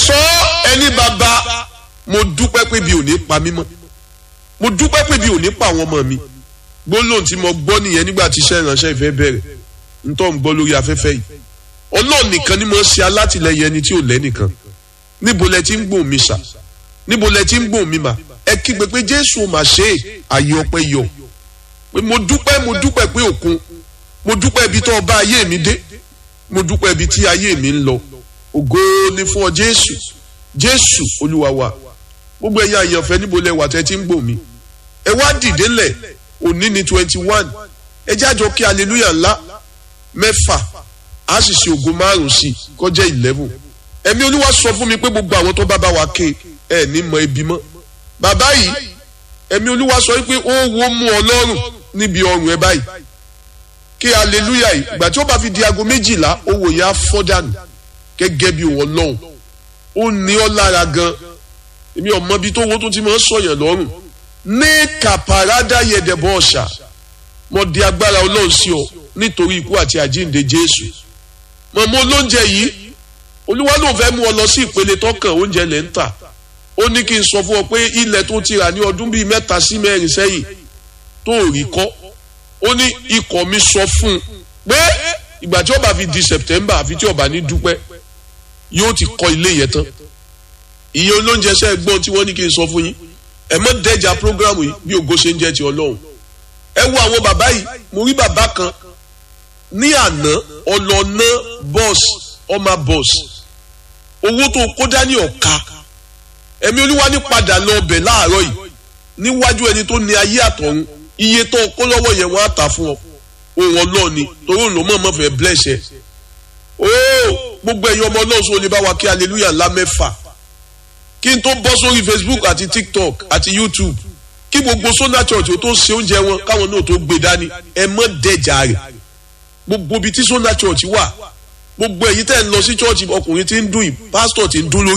sọ ẹni bàbá mo dúpẹ́ pé bí ò ní pa mí mọ́ mo dúpẹ́ pé bí ò ní pa àwọn ọmọ mi gbólóhùn tí mo gbọ́ nìyẹn nígbà tí iṣẹ́ ìránṣẹ́ ìfẹ́ bẹ̀rẹ̀ ntọ́ ń gbọ́ lórí afẹ́fẹ́ yìí ọlọ́run nìkan ni mo ń ṣe alátìlẹyìn ẹni tí ò lẹ́nìkan níbo lẹ ti ń gbòòn mi sà níbo lẹ ti ń gbòòn mi mà ẹ kígbe pé jésù ò mà ṣe é àyè ọpẹ́ yọ pé mo dúpẹ́ mo dúpẹ́ pé òkun mo dúpẹ́ ibi tó ọba ayé mi dé mo dúpẹ́ ibi tí ayé mi ń lọ ògo ni fún ọ jésù jésù olúwa wa gbogbo ẹ̀yin àyànfẹ́ níbo lẹ wà tẹ́ ti ń gbòòn mi ẹ wá dìde lẹ̀ òní ni twenty one ẹ jájọ kí hallelujah ńlá mẹ́fà a sì ṣe ògo márùn sí i kọjá eleven ẹ̀mí olúwa sọ fún mi pé gbogbo àwọn tó bá bá wa ké ẹ ní mọ ebi mọ́ bàbá yìí ẹ̀mí olúwa sọ pé ó wo mú ọlọ́run níbi ọrùn ẹ báyìí kí hallelujah yìí ìgbà tí ó bá fi di aago méjìlá owó yẹn á fọ́ dànù gẹ́gẹ́ bí òun ọlọ́run ó ní ọ lára gan èmi ọmọ bíi tó wo tó ti máa ń sọ̀yàn lọ́rùn ní kàpàrádà yẹ̀dẹ̀bọ̀ ọ̀ṣà mo di agbára ọlọ́run sí ọ nítorí ikú àti àjíǹde jésù mọ̀mọ́ olóúnjẹ yìí olúwa ló fẹ́ mú ọ lọ sí ìpele tọkàn oúnjẹ lẹ́ ń tà ó ní kí n sọ fún ọ pé ilẹ̀ tó ti rà ní ọdún bíi mẹ́ta sí mẹ́rin sẹ́yìn tó rí kọ́ ó ní ikọ̀ mi sọ fún un pé ìgbà tí ó bá fi di september àfi tí ó bá ní dúpẹ́ yóò ti kọ́ ilé yẹn tán iye olóúnjẹ sẹ́ gbọ́n tí wọ́n ní kí n sọ fún yín ẹ mọ́ dẹ́jà prógrámù yìí bí ògo ṣe ń jẹ́ ti ọlọ́run ẹ wo àwọn bàbá yìí mo rí bàbá kan ní àná ọlọ́nà bọ́ọ̀sì ọmọ bọ́ọ̀sì owó tó kó dání ọ̀ka ẹ̀mí olúwa ní padà lọ ọbẹ̀ láàárọ̀ yìí níwájú ẹni tó ní ayé àtọ̀run iye tó kó lọ́wọ́ yẹn wọ́n á tà fún ọ òun ọlọ́ọ̀ni torí òun ló mọ̀ mọ́ fẹ́ bless ẹ ooo gbogbo ẹ̀yin ọmọ ọlọ́run sọ lè bá wa kí hallelujah ńlá mẹ́fà kí n tó bọ́ sórí facebook àti tiktok àti youtube kí gbogbo sona church ó tó ṣe oúnjẹ wọn káwọn náà tó gbé dání ẹ mọ́ dẹ́jà rẹ̀ gbogbo ibi tí sona church wà gbogbo ẹ̀yin tẹ́ ń lọ sí church ọkùnrin tí ń dùn yìí pásítọ̀ tí ń dún lórí